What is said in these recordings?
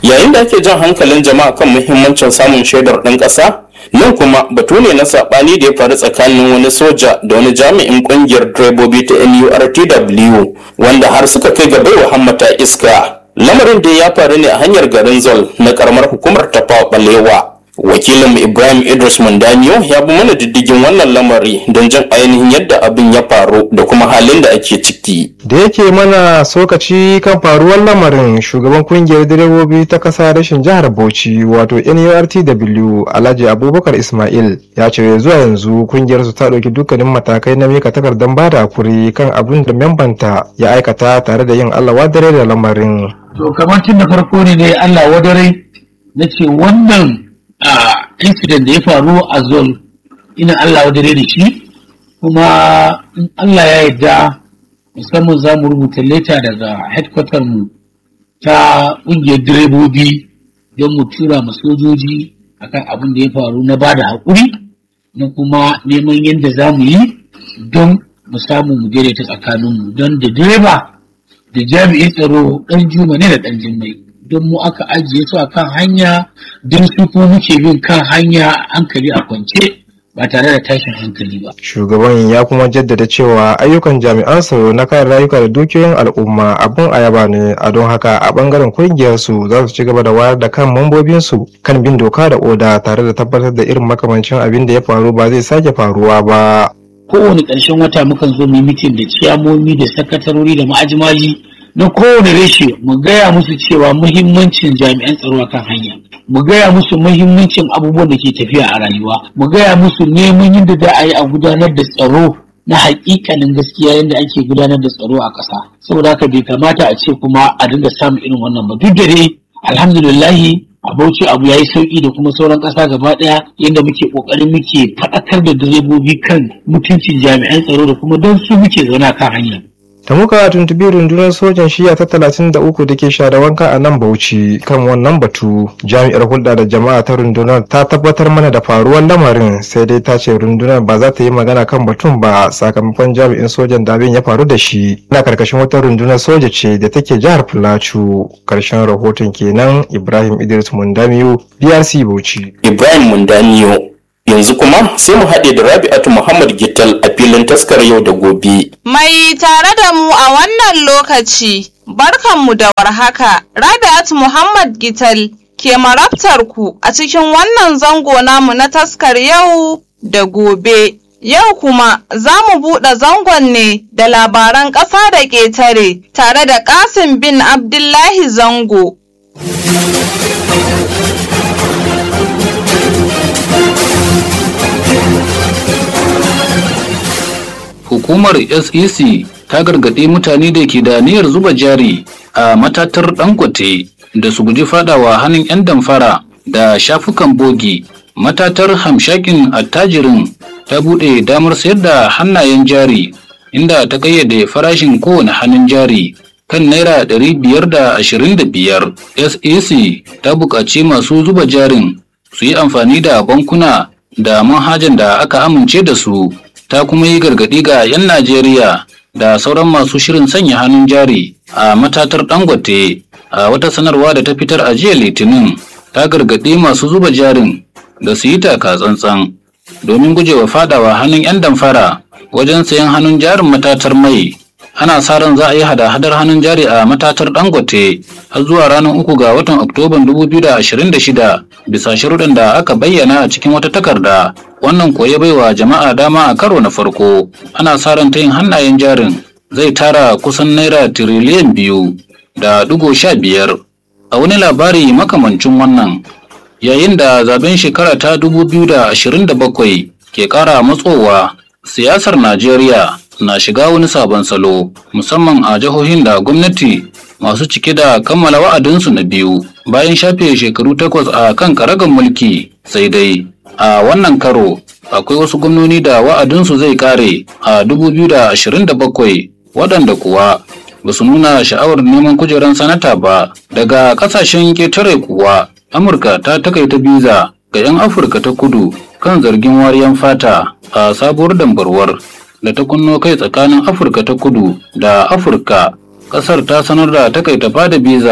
yayin da ake jan hankalin jama'a kan muhimmancin samun shaidar ɗan ƙasa nan kuma batu ne na saɓani da ya faru tsakanin wani soja da wani jami'in ƙungiyar direbobi ta nurtw wanda har suka kai ga baiwa hammata iska lamarin da ya faru ne a hanyar garin zol na karamar hukumar tafawa balewa wakilin ibrahim idris mandaniyo ya bi mana diddigin wannan lamari don jin ainihin yadda abin ya faru da kuma halin da ake ciki da yake mana sokaci kan faruwar lamarin shugaban kungiyar direbobi ta kasa rashin jihar bauchi wato nurtw alhaji abubakar ismail ya ce zuwa yanzu kungiyar su ta ɗauki dukkanin matakai na mika takardar bada hakuri kan abin da membanta ya aikata tare da yin allah wadare da lamarin to kamar tun da farko ne ne allah wadare na ce wannan a incident da ya faru a zol ina Allah wadare da shi kuma in Allah ya yarda musamman za mu rubuta leta daga headquarter mu ta ƙungiyar direbobi don mu tura ma sojoji akan abin da ya faru na ba da haƙuri na kuma neman yadda za mu yi don mu samu mu daidaita tsakaninmu don da direba da jami'in tsaro ɗan juma ne da ɗan jimmai don mu aka ajiye su a kan hanya don su kuma muke bin kan hanya hankali a kwance ba tare da tashin hankali ba. Shugaban ya kuma jaddada cewa ayyukan jami'an tsaro na kan rayuka da dukiyoyin al'umma abin ayaba ne a don haka a bangaren kungiyar su za su ci gaba da wayar da kan mambobin su kan bin doka da oda tare da tabbatar da irin makamancin abin da ya faru ba zai sake faruwa ba. Kowane ƙarshen wata mukan zo mu mitin da ciyamomi da sakatarori da ma'ajimaji na kowane reshe mu gaya musu cewa muhimmancin jami'an tsaro a kan hanya mu gaya musu muhimmancin abubuwan da ke tafiya a rayuwa mu gaya musu neman yadda za a yi a gudanar da tsaro na hakikanin gaskiya yadda ake gudanar da tsaro a ƙasa saboda haka bai kamata a ce kuma a dinga samun irin wannan ba duk da dai alhamdulillahi a bauchi abu ya yi sauki da kuma sauran ƙasa gaba ɗaya yadda muke ƙoƙarin muke faɗakar da direbobi kan mutuncin jami'an tsaro da kuma don su muke zaune a kan hanya da muka tuntubi rundunar sojan shiya ta talatin da uku da ke share wanka a nan bauchi kan wannan batu jami'ar hulɗa da jama'a ta rundunar ta tabbatar mana da faruwar lamarin sai dai ta ce rundunar ba za ta yi magana kan batun ba sakamakon jami'in sojan da abin ya faru da shi ina karkashin wata rundunar soja ce da take jihar filacu karshen rahoton kenan ibrahim idris mundamiyu brc bauchi ibrahim mundaniyo yanzu kuma sai mu haɗe da rabi'atu muhammad gittal a filin taskar yau da gobe Mai tare da mu a wannan lokaci, barkanmu da warhaka, Rabi'at Muhammad Gital ke marabtar ku a cikin wannan zango namu na taskar yau da gobe. Yau kuma za mu buɗe zangon ne da labaran ƙasa da ƙetare tare da Kasim bin Abdullahi Zango. hukumar sec ta gargaɗi mutane da ke da niyyar zuba jari a matatar dangote da su guji fadawa hannun 'yan damfara da shafukan bogi matatar hamshakin attajirin ta buɗe damar sayar da hannayen jari inda ta kayyade farashin kowane hannun jari kan naira 525 sec ta buƙaci masu zuba jarin su yi amfani da bankuna da manhajan da aka amince da su ta kuma yi gargaɗi ga 'yan Najeriya da sauran masu shirin sanya hannun jari a matatar Dangote a wata sanarwa da ta fitar a jiya Litinin ta gargaɗi masu zuba jarin da su yi taka tsantsan domin gujewa fadawa hannun 'yan damfara wajen sayan hannun jarin matatar mai ana sa ran za a yi hada-hadar hannun jari a matatar dangote har zuwa ranar uku ga watan oktoban 2026 bisa sharuɗan da aka bayyana a cikin wata takarda wannan koya baiwa jama'a dama a karo na farko ana sa ran ta yin hannayen jarin zai tara kusan naira tiriliyan biyu da dugo sha biyar a wani labari makamancin wannan yayin da zaben shekara ta 2027 ke ƙara matsowa siyasar najeriya na shiga wani sabon salo musamman a jihohin da gwamnati masu cike da kammala wa'adinsu na biyu bayan shafe shekaru takwas a kan karagar mulki sai dai a wannan karo akwai wasu gwamnoni da wa'adinsu zai kare a 2027 waɗanda kuwa ba su nuna sha'awar neman kujerar sanata ba daga ƙasashen ketare kuwa amurka ta takaita biza ga 'yan afirka ta kudu kan zargin wariyan fata a sabuwar dambarwar da ta kunno kai tsakanin afirka ta kudu da afirka kasar ta sanar da takaita bada biza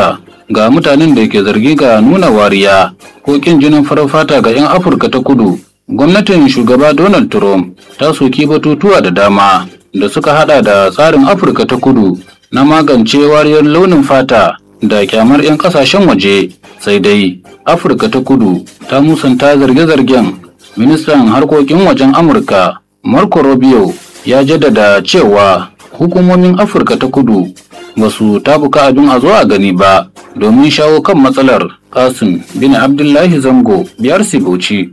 ga mutanen da ke zargi ga nuna wariya ko kin jinin farar fata ga 'yan afirka ta kudu gwamnatin shugaba donald trump ta soki batutuwa da dama da suka hada da tsarin afirka ta kudu na magance wariyar launin fata da kyamar 'yan kasashen waje sai dai afirka ta kudu ta musanta zarge-zargen ministan harkokin wajen amurka marco rubio ya jaddada cewa hukumomin afirka ta kudu ba su tabuka abin a zo a gani ba domin shawo kan matsalar kasim bin abdullahi zango biyar bauchi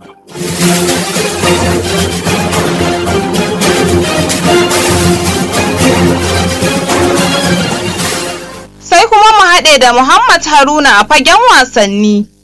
sai kuma mu haɗe da Muhammad Haruna a fagen wasanni.